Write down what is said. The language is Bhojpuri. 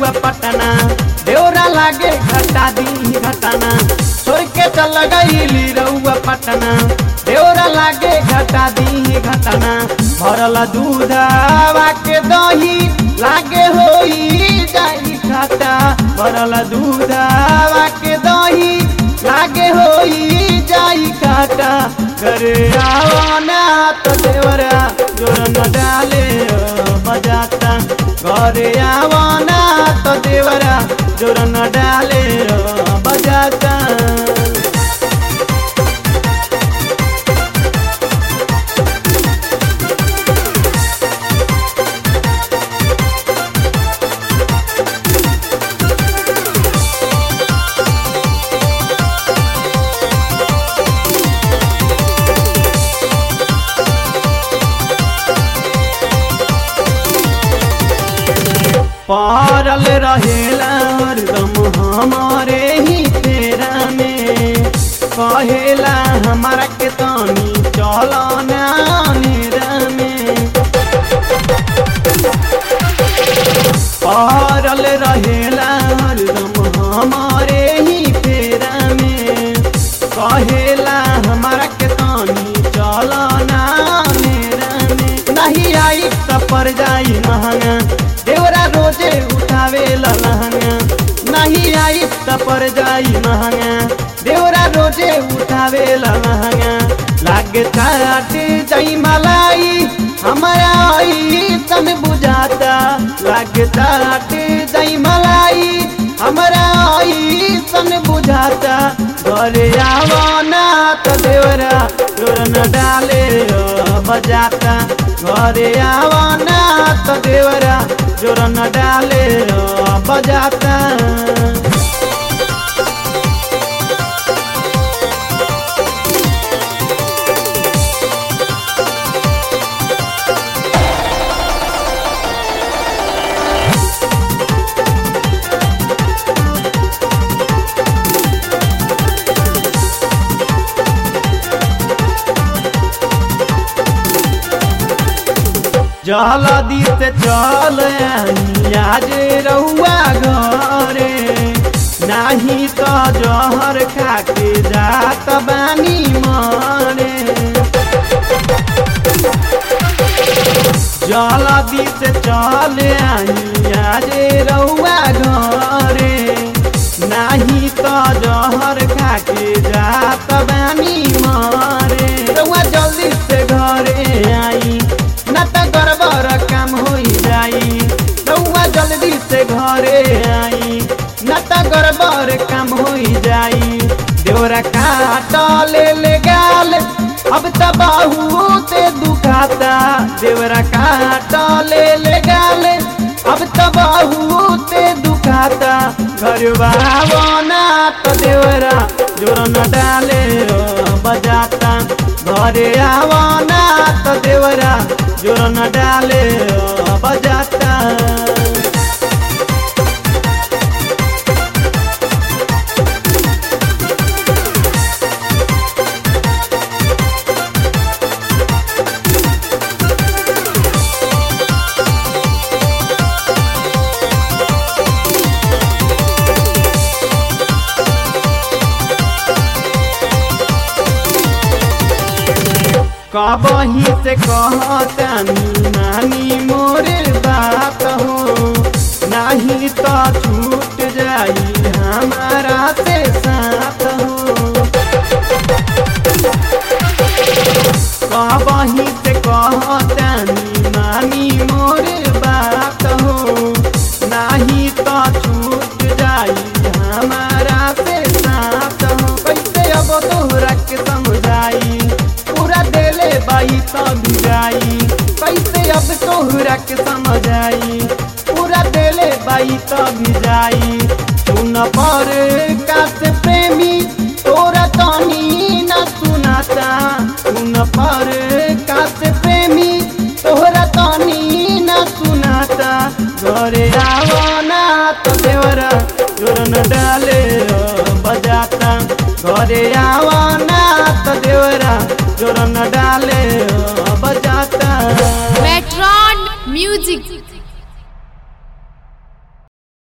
रउआ पटना देवरा लागे घटा दी घटना छोड़ के चल गईली रउआ पटना देवरा लागे घटा दी घटना भरल दूधवा के दही लागे होई जाई घाटा भरल दूधवा के दही लागे होई जाई घाटा करे आवना तो देवरा जोर न डाले बजाता घरे आवना तो देवरा जोर न डाले बजाता पारल रहेला हरदम हमारे ही तेरा में कहेला हमारा के तनी चलो नेरा में पारल रहेला हरदम हमारे ही तेरा में कहेला हमारा के तनी चलो नेरा में नहीं आई त पर जाई महंगा देवरा रोजे उठावे लहंगा नहीं आई त पर जाई महंगा देवरा रोजे उठावे लहंगा लागे चाटे जाई मलाई हमारा आई तन बुझाता लागे चाटे जाई मलाई हमारा आई तन बुझाता घरे आवना तो देवरा जोर न डाले बजाता घरे आवना तो देवरा जोर न डाले बजाता जलदी से चल आज रहुआ घरे नाही तो जहर खाके जात बानी मरे जलदी से चल आज रहुआ घरे नाही तो जहर खाके जात बानी मरे रहुआ जल्दी से घरे आई ना त गड़बड़ काम हो जाई रउआ जल्दी से घरे आई ना त गड़बड़ काम हो जाई देवरा काट ले ले गाल अब त बहुत दुखाता देवरा काट ले ले गाल अब त बहुत दुखाता घर ना तो देवरा जोर न डाले बजाता घरे आवना तो देवरा जोर न डाले बजाता कबही से कहतानी नानी मोरे बात हो नहीं तो छूट जाई हमारा से साथ हो कबही से कहतानी नानी मोरे बात हो नहीं तो छूट जाई हमारा से साथ हो कैसे अब तोहरा के समझाई पूरा देले बाई तब जाई कैसे अब तोहरा के समझ आई पूरा देले बाई तब जाई सुन पर कास प्रेमी तोरा तनी न सुनाता सुन पर कास प्रेमी तोहरा तनी न सुनाता घरे आवना तो देवरा जोर न डाले बजाता घरे आवना तो देवरा जोर न डाले बजाता Metron Music